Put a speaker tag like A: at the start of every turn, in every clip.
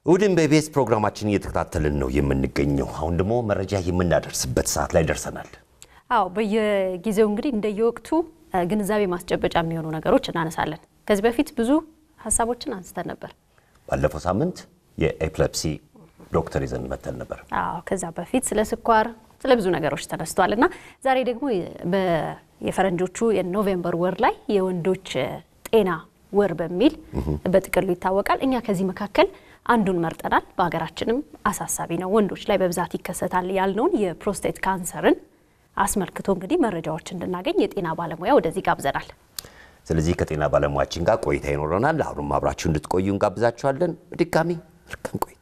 A: እሁድን በኢቢኤስ ፕሮግራማችን እየተከታተልን ነው የምንገኘው። አሁን ደግሞ መረጃ የምናደርስበት ሰዓት ላይ ደርሰናል።
B: አዎ በየጊዜው እንግዲህ እንደየወቅቱ ግንዛቤ ማስጨበጫ የሚሆኑ ነገሮች እናነሳለን። ከዚህ በፊት ብዙ ሀሳቦችን አንስተን ነበር።
A: ባለፈው ሳምንት የኤፕለፕሲ ዶክተር ይዘን መተን ነበር።
B: አዎ ከዛ በፊት ስለ ስኳር፣ ስለ ብዙ ነገሮች ተነስተዋል እና ዛሬ ደግሞ የፈረንጆቹ የኖቬምበር ወር ላይ የወንዶች ጤና ወር በሚል በጥቅሉ ይታወቃል። እኛ ከዚህ መካከል አንዱን መርጠናል። በሀገራችንም አሳሳቢ ነው፣ ወንዶች ላይ በብዛት ይከሰታል ያልነውን የፕሮስቴት ካንሰርን አስመልክቶ እንግዲህ መረጃዎች እንድናገኝ የጤና ባለሙያ ወደዚህ ጋብዘናል።
A: ስለዚህ ከጤና ባለሙያችን ጋር ቆይታ ይኖረናል። አሁንም አብራችሁ እንድትቆዩ እንጋብዛችኋለን። በድጋሚ መልካም ቆይታ።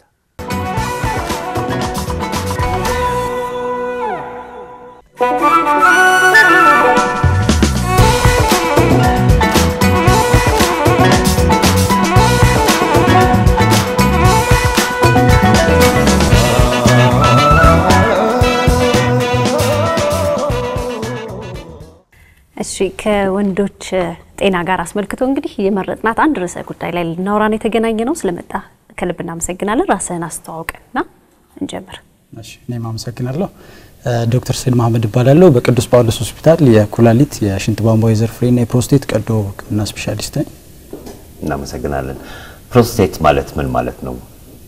B: እሺ ከወንዶች ጤና ጋር አስመልክቶ እንግዲህ የመረጥናት አንድ ርዕሰ ጉዳይ ላይ ልናወራን የተገናኘ ነው። ስለመጣ ከልብ እናመሰግናለን። ራስህን አስተዋውቅና እንጀምር።
C: እሺ እኔም አመሰግናለሁ። ዶክተር ሰይድ መሀመድ እባላለሁ። በቅዱስ ጳውሎስ ሆስፒታል የኩላሊት የሽንት ቧንቧ የዘር ፍሬና የፕሮስቴት ቀዶ ሕክምና ስፔሻሊስት ነኝ።
A: እናመሰግናለን። ፕሮስቴት ማለት ምን ማለት ነው?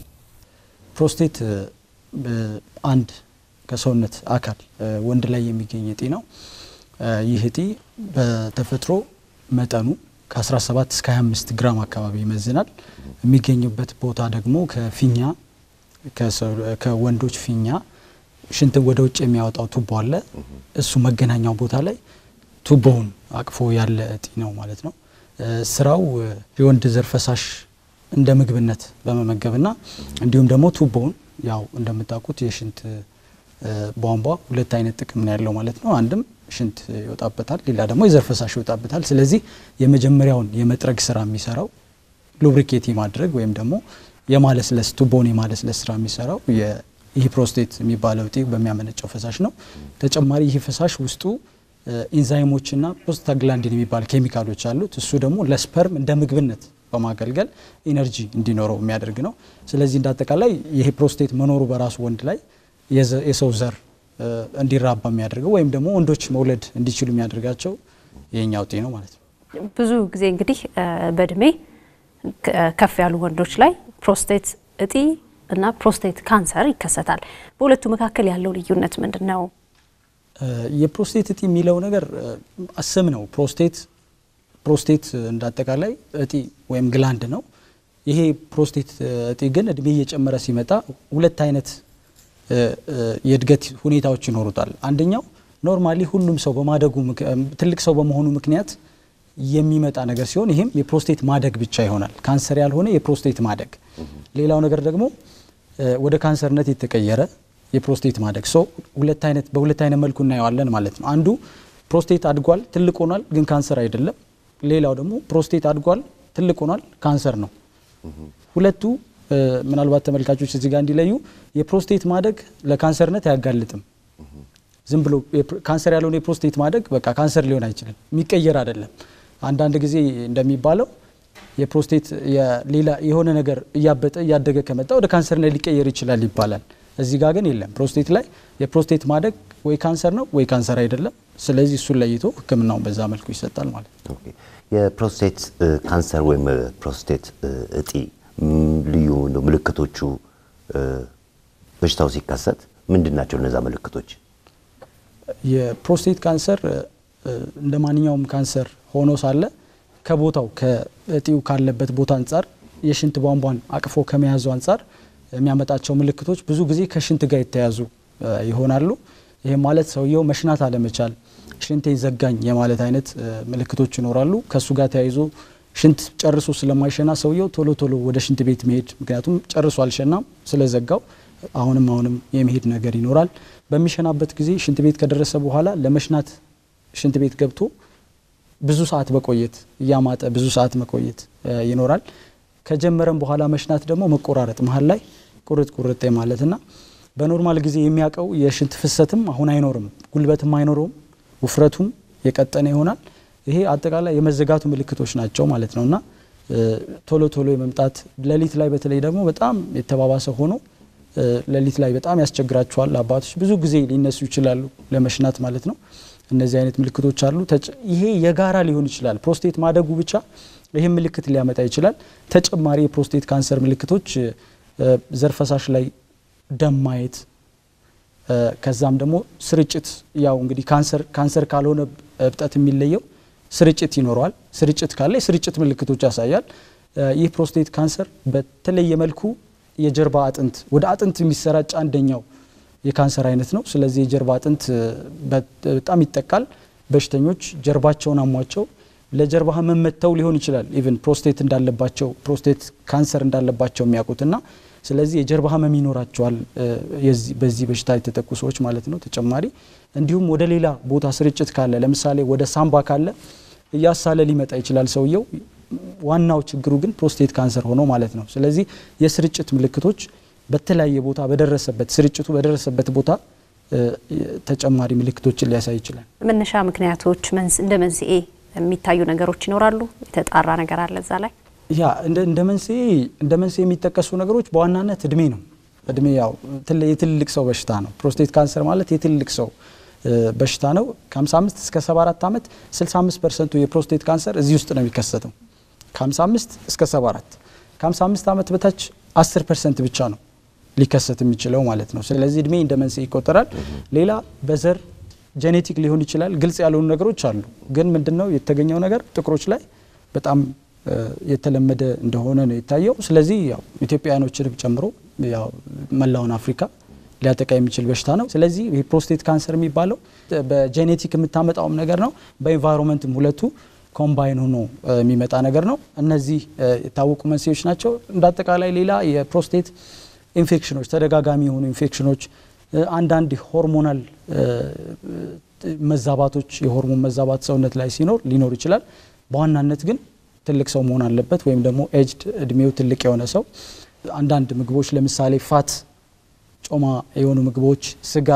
C: ፕሮስቴት አንድ ከሰውነት አካል ወንድ ላይ የሚገኝ እጢ ነው። ይህ እጢ በተፈጥሮ መጠኑ ከ17 እስከ 25 ግራም አካባቢ ይመዝናል። የሚገኝበት ቦታ ደግሞ ከፊኛ ከወንዶች ፊኛ ሽንትን ወደ ውጭ የሚያወጣው ቱቦ አለ። እሱ መገናኛው ቦታ ላይ ቱቦውን አቅፎ ያለ እጢ ነው ማለት ነው። ስራው የወንድ ዘር ፈሳሽ እንደ ምግብነት በመመገብና እንዲሁም ደግሞ ቱቦውን ያው እንደምታውቁት የሽንት ቧንቧ ሁለት አይነት ጥቅም ነው ያለው ማለት ነው። አንድም ሽንት ይወጣበታል፣ ሌላ ደግሞ የዘር ፈሳሽ ይወጣበታል። ስለዚህ የመጀመሪያውን የመጥረግ ስራ የሚሰራው ሉብሪኬት ማድረግ ወይም ደግሞ የማለስለስ ቱቦን የማለስለስ ስራ የሚሰራው ይህ ፕሮስቴት የሚባለው እጢ በሚያመነጨው ፈሳሽ ነው። ተጨማሪ ይህ ፈሳሽ ውስጡ ኢንዛይሞችና ፕሮስታግላንዲን የሚባል ኬሚካሎች አሉት። እሱ ደግሞ ለስፐርም እንደ ምግብነት በማገልገል ኢነርጂ እንዲኖረው የሚያደርግ ነው። ስለዚህ እንዳጠቃላይ ይሄ ፕሮስቴት መኖሩ በራሱ ወንድ ላይ የሰው ዘር እንዲራባ የሚያደርገው ወይም ደግሞ ወንዶች መውለድ እንዲችሉ የሚያደርጋቸው ይሄኛው እጢ ነው ማለት ነው።
B: ብዙ ጊዜ እንግዲህ በእድሜ ከፍ ያሉ ወንዶች ላይ ፕሮስቴት እጢ እና ፕሮስቴት ካንሰር ይከሰታል። በሁለቱ መካከል ያለው ልዩነት ምንድን ነው?
C: የፕሮስቴት እጢ የሚለው ነገር ስም ነው። ፕሮስቴት ፕሮስቴት እንዳጠቃላይ እጢ ወይም ግላንድ ነው። ይሄ ፕሮስቴት እጢ ግን እድሜ እየጨመረ ሲመጣ ሁለት አይነት የእድገት ሁኔታዎች ይኖሩታል። አንደኛው ኖርማሊ ሁሉም ሰው በማደጉ ትልቅ ሰው በመሆኑ ምክንያት የሚመጣ ነገር ሲሆን ይህም የፕሮስቴት ማደግ ብቻ ይሆናል። ካንሰር ያልሆነ የፕሮስቴት ማደግ። ሌላው ነገር ደግሞ ወደ ካንሰርነት የተቀየረ የፕሮስቴት ማደግ ሰው ሁለት አይነት በሁለት አይነት መልኩ እናየዋለን ማለት ነው። አንዱ ፕሮስቴት አድጓል፣ ትልቅ ሆኗል፣ ግን ካንሰር አይደለም። ሌላው ደግሞ ፕሮስቴት አድጓል፣ ትልቅ ሆኗል፣ ካንሰር ነው። ሁለቱ ምናልባት ተመልካቾች እዚህ ጋር እንዲለዩ የፕሮስቴት ማደግ ለካንሰርነት አያጋልጥም። ዝም ብሎ ካንሰር ያልሆነ የፕሮስቴት ማደግ በቃ ካንሰር ሊሆን አይችልም፣ የሚቀየር አይደለም። አንዳንድ ጊዜ እንደሚባለው የፕሮስቴት ሌላ የሆነ ነገር እያበጠ እያደገ ከመጣ ወደ ካንሰርነት ሊቀየር ይችላል ይባላል። እዚህ ጋር ግን የለም። ፕሮስቴት ላይ የፕሮስቴት ማደግ ወይ ካንሰር ነው ወይ ካንሰር አይደለም። ስለዚህ እሱን ለይቶ ሕክምናውን በዛ መልኩ ይሰጣል ማለት ነው።
A: የፕሮስቴት ካንሰር ወይም ፕሮስቴት እጢ ልዩ ምልክቶቹ በሽታው ሲከሰት ምንድን ናቸው? እነዛ ምልክቶች
C: የፕሮስቴት ካንሰር እንደ ማንኛውም ካንሰር ሆኖ ሳለ ከቦታው ከእጢው ካለበት ቦታ አንጻር የሽንት ቧንቧን አቅፎ ከመያዙ አንጻር የሚያመጣቸው ምልክቶች ብዙ ጊዜ ከሽንት ጋር የተያዙ ይሆናሉ። ይህም ማለት ሰውየው መሽናት አለመቻል፣ ሽንቴ ዘጋኝ የማለት አይነት ምልክቶች ይኖራሉ። ከእሱ ጋር ተያይዞ ሽንት ጨርሶ ስለማይሸና ሰውየው ቶሎ ቶሎ ወደ ሽንት ቤት መሄድ ምክንያቱም ጨርሶ አልሸናም ስለዘጋው አሁንም አሁንም የመሄድ ነገር ይኖራል። በሚሸናበት ጊዜ ሽንት ቤት ከደረሰ በኋላ ለመሽናት ሽንት ቤት ገብቶ ብዙ ሰዓት መቆየት እያማጠ ብዙ ሰዓት መቆየት ይኖራል። ከጀመረም በኋላ መሽናት ደግሞ መቆራረጥ መሀል ላይ ቁርጥ ቁርጥ ማለትና በኖርማል ጊዜ የሚያውቀው የሽንት ፍሰትም አሁን አይኖርም፣ ጉልበትም አይኖረውም፣ ውፍረቱም የቀጠነ ይሆናል። ይሄ አጠቃላይ የመዘጋቱ ምልክቶች ናቸው ማለት ነው እና ቶሎ ቶሎ የመምጣት ሌሊት ላይ በተለይ ደግሞ በጣም የተባባሰ ሆኖ ሌሊት ላይ በጣም ያስቸግራቸዋል። አባቶች ብዙ ጊዜ ሊነሱ ይችላሉ ለመሽናት ማለት ነው። እነዚህ አይነት ምልክቶች አሉ። ይሄ የጋራ ሊሆን ይችላል። ፕሮስቴት ማደጉ ብቻ ይህም ምልክት ሊያመጣ ይችላል። ተጨማሪ የፕሮስቴት ካንሰር ምልክቶች ዘር ፈሳሽ ላይ ደም ማየት፣ ከዛም ደግሞ ስርጭት ያው እንግዲህ ካንሰር ካንሰር ካልሆነ እብጠት የሚለየው ስርጭት ይኖረዋል። ስርጭት ካለ የስርጭት ምልክቶች ያሳያል። ይህ ፕሮስቴት ካንሰር በተለየ መልኩ የጀርባ አጥንት ወደ አጥንት የሚሰራጭ አንደኛው የካንሰር አይነት ነው። ስለዚህ የጀርባ አጥንት በጣም ይጠቃል። በሽተኞች ጀርባቸውን አሟቸው ለጀርባ ህመም መጥተው ሊሆን ይችላል ኢቭን ፕሮስቴት እንዳለባቸው ፕሮስቴት ካንሰር እንዳለባቸው የሚያውቁትና ስለዚህ የጀርባ ህመም ይኖራቸዋል በዚህ በሽታ የተጠቁ ሰዎች ማለት ነው። ተጨማሪ እንዲሁም ወደ ሌላ ቦታ ስርጭት ካለ ለምሳሌ ወደ ሳምባ ካለ እያሳለ ሊመጣ ይችላል ሰውየው። ዋናው ችግሩ ግን ፕሮስቴት ካንሰር ሆኖ ማለት ነው። ስለዚህ የስርጭት ምልክቶች በተለያየ ቦታ በደረሰበት ስርጭቱ በደረሰበት ቦታ ተጨማሪ ምልክቶችን ሊያሳይ ይችላል።
B: መነሻ ምክንያቶች እንደ መንስኤ የሚታዩ ነገሮች ይኖራሉ። የተጣራ ነገር አለ እዛ ላይ
C: ያ እንደ መንስኤ እንደ መንስኤ የሚጠቀሱ ነገሮች በዋናነት እድሜ ነው። እድሜ ያው የትልቅ ሰው በሽታ ነው። ፕሮስቴት ካንሰር ማለት የትልቅ ሰው በሽታ ነው። ከ55 እስከ 74 ዓመት 65 ፐርሰንቱ የፕሮስቴት ካንሰር እዚህ ውስጥ ነው የሚከሰተው። ከ55 እስከ 74 ከ55 ዓመት በታች 10 ፐርሰንት ብቻ ነው ሊከሰት የሚችለው ማለት ነው። ስለዚህ እድሜ እንደ መንስኤ ይቆጠራል። ሌላ በዘር ጄኔቲክ ሊሆን ይችላል። ግልጽ ያልሆኑ ነገሮች አሉ። ግን ምንድነው የተገኘው ነገር ጥቁሮች ላይ በጣም የተለመደ እንደሆነ ነው የታየው። ስለዚህ ያው ኢትዮጵያውያኖችንም ጨምሮ ያው መላውን አፍሪካ ሊያጠቃ የሚችል በሽታ ነው። ስለዚህ ይህ ፕሮስቴት ካንሰር የሚባለው በጄኔቲክ የምታመጣውም ነገር ነው፣ በኢንቫይሮንመንትም ሁለቱ ኮምባይን ሆኖ የሚመጣ ነገር ነው። እነዚህ የታወቁ መንስኤዎች ናቸው። እንደ አጠቃላይ ሌላ የፕሮስቴት ኢንፌክሽኖች፣ ተደጋጋሚ የሆኑ ኢንፌክሽኖች፣ አንዳንድ ሆርሞናል መዛባቶች፣ የሆርሞን መዛባት ሰውነት ላይ ሲኖር ሊኖር ይችላል። በዋናነት ግን ትልቅ ሰው መሆን አለበት፣ ወይም ደግሞ ኤጅድ እድሜው ትልቅ የሆነ ሰው አንዳንድ ምግቦች ለምሳሌ ፋት ጮማ የሆኑ ምግቦች፣ ስጋ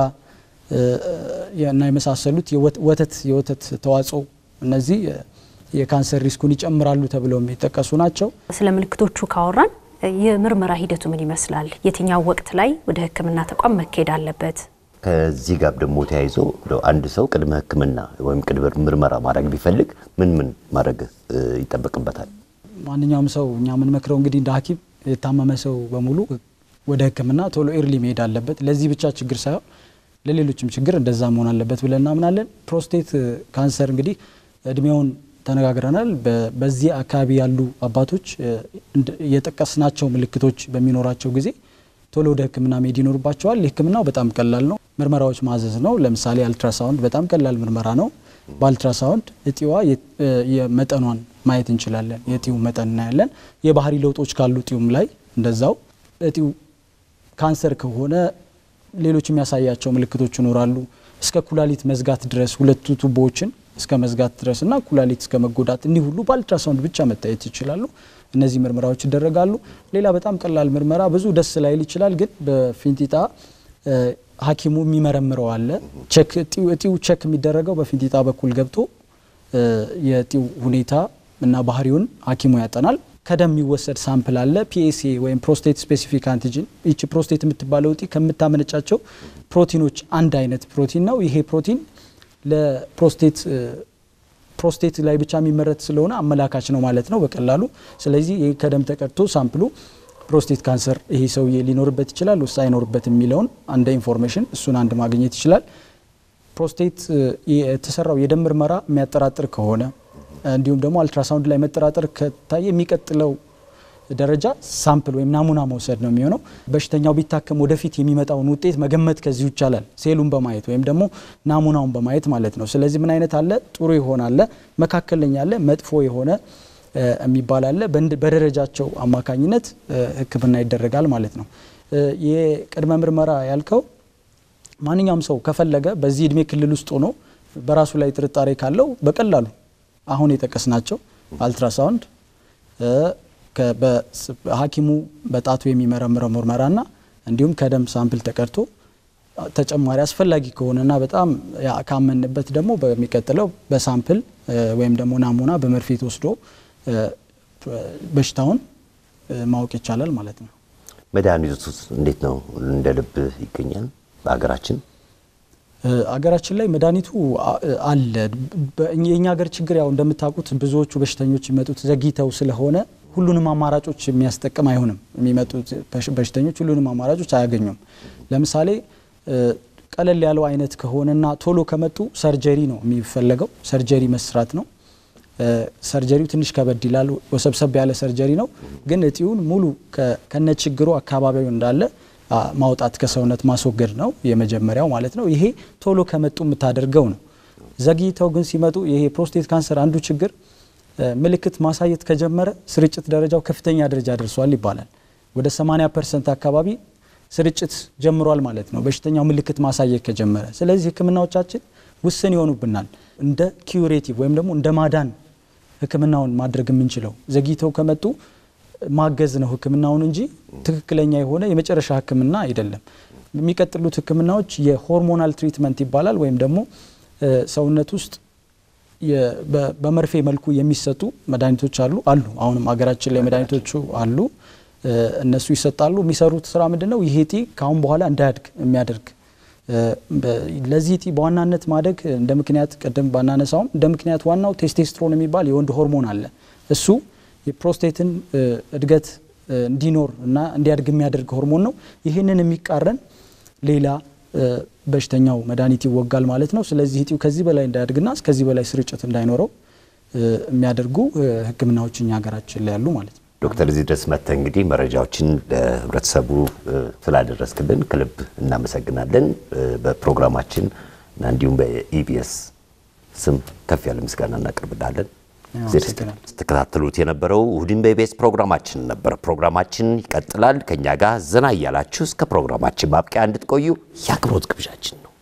C: እና የመሳሰሉት ወተት የወተት ተዋጽኦ እነዚህ የካንሰር ሪስኩን ይጨምራሉ ተብለው የሚጠቀሱ ናቸው።
B: ስለ ምልክቶቹ ካወራን የምርመራ ሂደቱ ምን ይመስላል? የትኛው ወቅት ላይ ወደ ሕክምና ተቋም መካሄድ አለበት?
A: ከዚህ ጋር ደግሞ ተያይዞ አንድ ሰው ቅድመ ሕክምና ወይም ቅድመ ምርመራ ማድረግ ቢፈልግ ምን ምን ማድረግ ይጠበቅበታል?
C: ማንኛውም ሰው እኛ የምንመክረው እንግዲህ እንደ ሐኪም የታመመ ሰው በሙሉ ወደ ህክምና ቶሎ ኤርሊ መሄድ አለበት። ለዚህ ብቻ ችግር ሳይሆን ለሌሎችም ችግር እንደዛ መሆን አለበት ብለን እናምናለን። ፕሮስቴት ካንሰር እንግዲህ እድሜውን ተነጋግረናል። በዚህ አካባቢ ያሉ አባቶች የጠቀስናቸው ምልክቶች በሚኖራቸው ጊዜ ቶሎ ወደ ህክምና መሄድ ይኖርባቸዋል። ህክምናው በጣም ቀላል ነው። ምርመራዎች ማዘዝ ነው። ለምሳሌ አልትራሳውንድ በጣም ቀላል ምርመራ ነው። በአልትራሳውንድ እጢዋ የመጠኗን ማየት እንችላለን። የእጢው መጠን እናያለን። የባህሪ ለውጦች ካሉ እጢውም ላይ እንደዛው እጢው ካንሰር ከሆነ ሌሎች የሚያሳያቸው ምልክቶች ይኖራሉ። እስከ ኩላሊት መዝጋት ድረስ ሁለቱ ቱቦዎችን እስከ መዝጋት ድረስ እና ኩላሊት እስከ መጎዳት እንዲህ ሁሉ በአልትራሳውንድ ብቻ መታየት ይችላሉ። እነዚህ ምርመራዎች ይደረጋሉ። ሌላ በጣም ቀላል ምርመራ ብዙ ደስ ላይል ይችላል፣ ግን በፊንጢጣ ሐኪሙ የሚመረምረው አለ። እጢው ቸክ የሚደረገው በፊንጢጣ በኩል ገብቶ የእጢው ሁኔታ እና ባህሪውን ሐኪሙ ያጠናል። ከደም የሚወሰድ ሳምፕል አለ። ፒኤስኤ ወይም ፕሮስቴት ስፔሲፊክ አንቲጂን። ይቺ ፕሮስቴት የምትባለው እጢ ከምታመነጫቸው ፕሮቲኖች አንድ አይነት ፕሮቲን ነው። ይሄ ፕሮቲን ለፕሮስቴት ፕሮስቴት ላይ ብቻ የሚመረት ስለሆነ አመላካች ነው ማለት ነው በቀላሉ። ስለዚህ ይህ ከደም ተቀድቶ ሳምፕሉ ፕሮስቴት ካንሰር ይሄ ሰውዬ ሊኖርበት ይችላል ወይስ አይኖርበት የሚለውን አንድ ኢንፎርሜሽን እሱን አንድ ማግኘት ይችላል። ፕሮስቴት የተሰራው የደም ምርመራ የሚያጠራጥር ከሆነ እንዲሁም ደግሞ አልትራሳውንድ ላይ መጠራጠር ከታየ የሚቀጥለው ደረጃ ሳምፕል ወይም ናሙና መውሰድ ነው የሚሆነው። በሽተኛው ቢታከም ወደፊት የሚመጣውን ውጤት መገመት ከዚሁ ይቻላል፣ ሴሉን በማየት ወይም ደግሞ ናሙናውን በማየት ማለት ነው። ስለዚህ ምን አይነት አለ? ጥሩ የሆነ አለ፣ መካከለኛ አለ፣ መጥፎ የሆነ የሚባል አለ። በደረጃቸው አማካኝነት ሕክምና ይደረጋል ማለት ነው። የቅድመ ምርመራ ያልከው ማንኛውም ሰው ከፈለገ በዚህ እድሜ ክልል ውስጥ ሆኖ በራሱ ላይ ጥርጣሬ ካለው በቀላሉ አሁን የጠቀስናቸው አልትራሳውንድ ሐኪሙ በጣቱ የሚመረምረው ምርመራና እንዲሁም ከደም ሳምፕል ተቀድቶ ተጨማሪ አስፈላጊ ከሆነና በጣም ካመንበት ደግሞ በሚቀጥለው በሳምፕል ወይም ደግሞ ናሙና በመርፌ ተወስዶ በሽታውን ማወቅ ይቻላል ማለት ነው።
A: መድኃኒቱስ እንዴት ነው? እንደ ልብ ይገኛል በሀገራችን?
C: አገራችን ላይ መድኃኒቱ አለ። የእኛ ሀገር ችግር ያው እንደምታውቁት ብዙዎቹ በሽተኞች የሚመጡት ዘግይተው ስለሆነ ሁሉንም አማራጮች የሚያስጠቅም አይሆንም። የሚመጡት በሽተኞች ሁሉንም አማራጮች አያገኙም። ለምሳሌ ቀለል ያለው አይነት ከሆነና ቶሎ ከመጡ ሰርጀሪ ነው የሚፈለገው። ሰርጀሪ መስራት ነው። ሰርጀሪው ትንሽ ከበድ ይላል። ወሰብሰብ ያለ ሰርጀሪ ነው። ግን እጢውን ሙሉ ከነ ችግሩ አካባቢው እንዳለ ማውጣት ከሰውነት ማስወገድ ነው የመጀመሪያው ማለት ነው። ይሄ ቶሎ ከመጡ የምታደርገው ነው። ዘግይተው ግን ሲመጡ ይሄ ፕሮስቴት ካንሰር አንዱ ችግር ምልክት ማሳየት ከጀመረ ስርጭት ደረጃው ከፍተኛ ደረጃ ደርሷል ይባላል። ወደ 80 ፐርሰንት አካባቢ ስርጭት ጀምሯል ማለት ነው በሽተኛው ምልክት ማሳየት ከጀመረ። ስለዚህ ሕክምናዎቻችን ውስን ይሆኑብናል። እንደ ኪዩሬቲቭ ወይም ደግሞ እንደ ማዳን ሕክምናውን ማድረግ የምንችለው ዘግይተው ከመጡ ማገዝ ነው ሕክምናውን እንጂ ትክክለኛ የሆነ የመጨረሻ ሕክምና አይደለም። የሚቀጥሉት ሕክምናዎች የሆርሞናል ትሪትመንት ይባላል ወይም ደግሞ ሰውነት ውስጥ በመርፌ መልኩ የሚሰጡ መድኃኒቶች አሉ አሉ አሁንም ሀገራችን ላይ መድኃኒቶቹ አሉ። እነሱ ይሰጣሉ። የሚሰሩት ስራ ምንድን ነው? ይሄ እጢ ከአሁን በኋላ እንዳያድግ የሚያደርግ ለዚህ እጢ በዋናነት ማደግ እንደ ምክንያት ቅድም ባናነሳውም እንደ ምክንያት ዋናው ቴስቴስትሮን የሚባል የወንድ ሆርሞን አለ። እሱ የፕሮስቴትን እድገት እንዲኖር እና እንዲያድግ የሚያደርግ ሆርሞን ነው። ይህንን የሚቃረን ሌላ በሽተኛው መድኃኒት ይወጋል ማለት ነው። ስለዚህ እጢው ከዚህ በላይ እንዳያድግና እስከዚህ በላይ ስርጭት እንዳይኖረው የሚያደርጉ ሕክምናዎች እኛ ሀገራችን ላይ ያሉ ማለት ነው።
A: ዶክተር እዚህ ድረስ መጥተህ እንግዲህ መረጃዎችን ለህብረተሰቡ ስላደረስክልን ከልብ እናመሰግናለን። በፕሮግራማችን እና እንዲሁም በኢቢኤስ ስም ከፍ ያለ ምስጋና እናቀርብልሃለን። ስትከታተሉት የነበረው እሁድን በኢቢኤስ ፕሮግራማችን ነበር። ፕሮግራማችን ይቀጥላል። ከእኛ ጋር ዘና እያላችሁ እስከ ፕሮግራማችን ማብቂያ እንድትቆዩ የአክብሮት ግብዣችን ነው።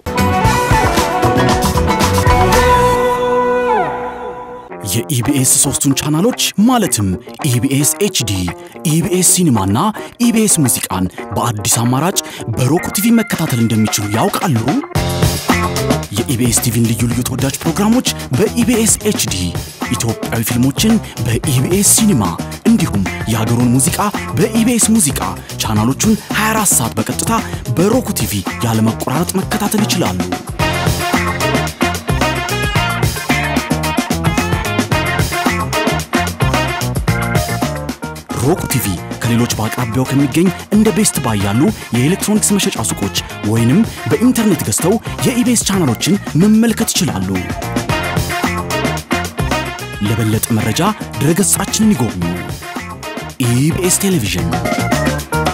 D: የኢቢኤስ ሶስቱን ቻናሎች ማለትም ኢቢኤስ ኤችዲ፣ ኢቢኤስ ሲኒማና ኢቢኤስ ሙዚቃን በአዲስ አማራጭ በሮክ ቲቪ መከታተል እንደሚችሉ ያውቃሉ? የኢቢኤስ ቲቪን ልዩ ልዩ ተወዳጅ ፕሮግራሞች በኢቢኤስ ኤችዲ፣ ኢትዮጵያዊ ፊልሞችን በኢቢኤስ ሲኒማ እንዲሁም የሀገሩን ሙዚቃ በኢቢኤስ ሙዚቃ ቻናሎቹን 24 ሰዓት በቀጥታ በሮክ ቲቪ ያለመቆራረጥ መከታተል ይችላሉ። ሮክ ቲቪ ከሌሎች በአቅራቢያው ከሚገኝ እንደ ቤስት ባይ ያሉ የኤሌክትሮኒክስ መሸጫ ሱቆች ወይንም በኢንተርኔት ገዝተው የኢቤስ ቻናሎችን መመልከት ይችላሉ። ለበለጠ መረጃ ድረገጻችንን ይጎብኙ። ኢቢኤስ ቴሌቪዥን